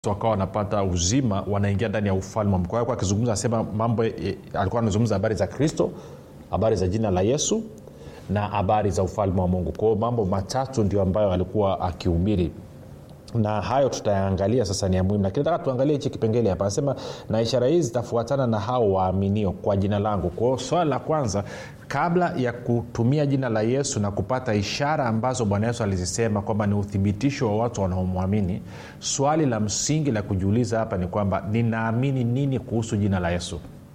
wakawa wanapata uzima wanaingia ndani ya ufalme wa Mungu. Kwa hiyo akizungumza asema mambo e, alikuwa anazungumza habari za kristo habari za jina la yesu na habari za ufalme wa mungu kwa hiyo mambo matatu ndio ambayo alikuwa akihubiri na hayo tutayaangalia sasa ni ya muhimu lakini nataka tuangalie hichi kipengele hapa anasema na ishara hizi zitafuatana na hao waaminio kwa jina langu kwa hiyo swala la kwanza kabla ya kutumia jina la yesu na kupata ishara ambazo bwana yesu alizisema kwamba ni uthibitisho wa watu wanaomwamini swali la msingi la kujiuliza hapa ni kwamba ninaamini nini kuhusu jina la yesu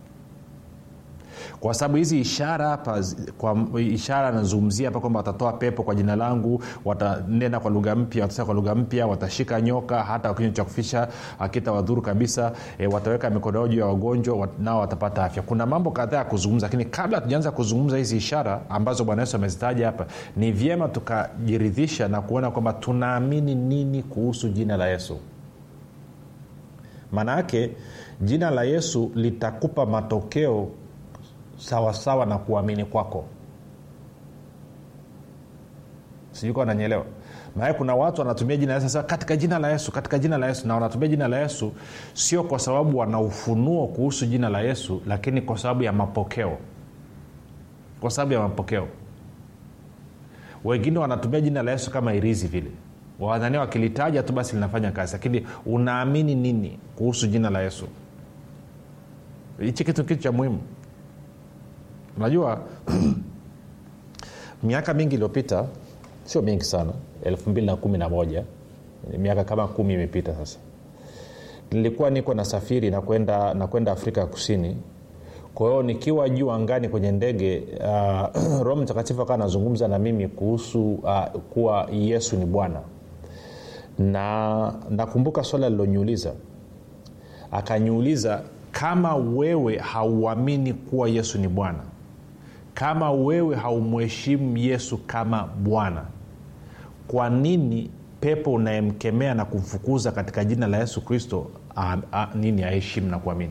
kwa sababu hizi ishara hapa kwa ishara anazungumzia hapa kwamba watatoa pepo kwa jina langu watanena kwa lugha mpya watasema kwa lugha mpya watashika nyoka hata kinywa cha kufisha akita wadhuru kabisa e, wataweka mikono yao juu ya wagonjwa wat, nao watapata afya kuna mambo kadhaa ya kuzungumza lakini kabla tujaanza kuzungumza hizi ishara ambazo bwana yesu amezitaja hapa ni vyema tukajiridhisha na kuona kwamba tunaamini nini kuhusu jina la yesu maana yake jina la yesu litakupa matokeo sawasawa sawa na kuamini kwako sijuka wananyelewa maana kuna watu wanatumia jina la yesu katika jina la yesu katika jina la yesu na wanatumia jina la yesu sio kwa sababu wana ufunuo kuhusu jina la yesu lakini kwa sababu ya mapokeo kwa sababu ya mapokeo wengine wanatumia jina la yesu kama irizi vile wadhania wakilitaja tu basi linafanya kazi lakini unaamini nini kuhusu jina la yesu hichi kitu kitu cha muhimu unajua miaka mingi iliyopita sio mingi sana 211 miaka kama kumi imepita sasa nilikuwa niko nasafiri na kwenda na kwenda afrika ya kusini kwa hiyo nikiwa juu angani kwenye ndege uh, roho mtakatifu akawa anazungumza na mimi kuhusu uh, kuwa yesu ni bwana na nakumbuka swala liloniuliza akaniuliza kama wewe hauamini kuwa yesu ni bwana kama wewe haumheshimu yesu kama bwana kwa nini pepo unayemkemea na kumfukuza katika jina la yesu kristo a, a, nini aheshimu na kuamini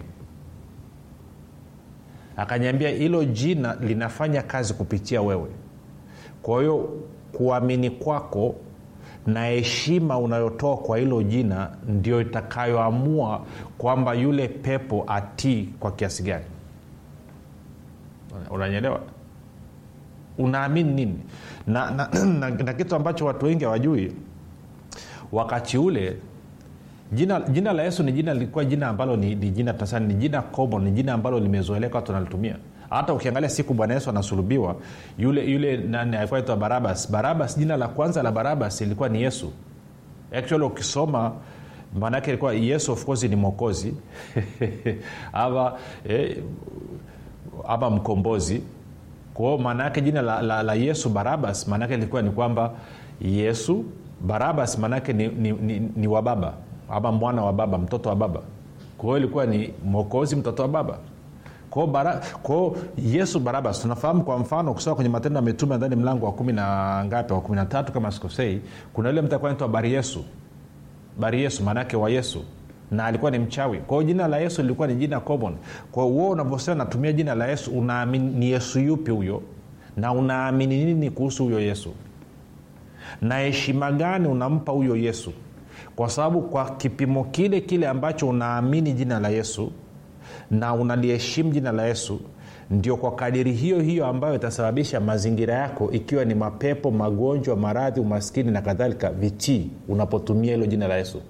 akanyambia hilo jina linafanya kazi kupitia wewe kwa hiyo kuamini kwako na heshima unayotoa kwa hilo jina ndio itakayoamua kwamba yule pepo atii kwa kiasi gani unanyelewa unaamini nini na, na, na, na kitu ambacho watu wengi hawajui wakati ule jina, jina la yesu ni jina lilikuwa jina ambalo ni, ni jina tunasema ni jina common ni jina ambalo limezoeleka watu wanalitumia hata ukiangalia siku bwana yesu anasulubiwa yule yule nani alikuwa naitwa barabas barabas jina la kwanza la barabas ilikuwa ni yesu actually ukisoma maanaake ilikuwa yesu of course ni mwokozi ama eh, ama mkombozi kwao maana yake jina la, la, la yesu barabas maanaake ilikuwa ni kwamba yesu barabas maanaake ni, ni, ni, ni wa baba ama mwana wa baba mtoto wa baba kwa hiyo ilikuwa ni mwokozi mtoto wa baba kwao bara, kwa yesu barabas tunafahamu kwa mfano kusoma kwenye matendo ya mitume ndani mlango wa kumi na ngapi wa kumi na tatu kama sikosei kuna yule mtu akuwa naitwa bari yesu bari yesu maanaake wa yesu na alikuwa ni mchawi kwao jina la yesu lilikuwa ni jina common kwao uo unavyosema natumia jina la yesu unaamini ni yesu yupi huyo na unaamini nini kuhusu huyo yesu na heshima gani unampa huyo yesu kwa sababu kwa kipimo kile kile ambacho unaamini jina la yesu na unaliheshimu jina la yesu ndio kwa kadiri hiyo hiyo ambayo itasababisha mazingira yako ikiwa ni mapepo magonjwa maradhi umaskini na kadhalika vitii unapotumia hilo jina la yesu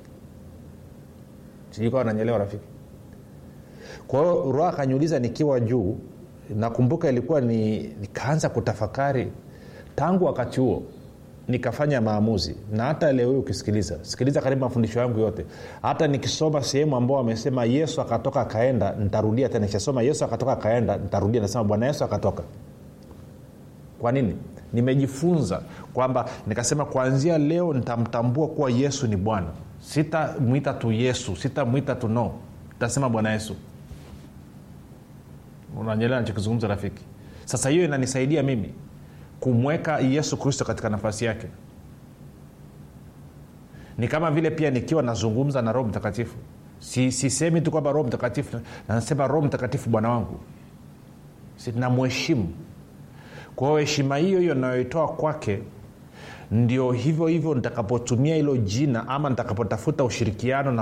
sijukawa nanyelewa rafiki kwa hiyo roho akanyuliza nikiwa juu nakumbuka ilikuwa ni nikaanza kutafakari tangu wakati huo nikafanya maamuzi na hata leo hii ukisikiliza sikiliza karibu mafundisho yangu yote hata nikisoma sehemu ambao amesema yesu akatoka akaenda ntarudia tena nikishasoma yesu akatoka akaenda ntarudia nasema bwana yesu akatoka kwa nini nimejifunza kwamba nikasema kuanzia leo nitamtambua kuwa yesu ni bwana sitamwita tu yesu sitamwita tu no tasema bwana yesu unanyelea nachokizungumza rafiki sasa hiyo inanisaidia mimi kumweka yesu kristo katika nafasi yake ni kama vile pia nikiwa nazungumza na roho mtakatifu sisemi si tu kwamba roho mtakatifu nasema roho mtakatifu bwana wangu namheshimu kwa hiyo heshima hiyo hiyo nayoitoa kwake ndio hivyo hivyo nitakapotumia hilo jina ama nitakapotafuta ushirikiano na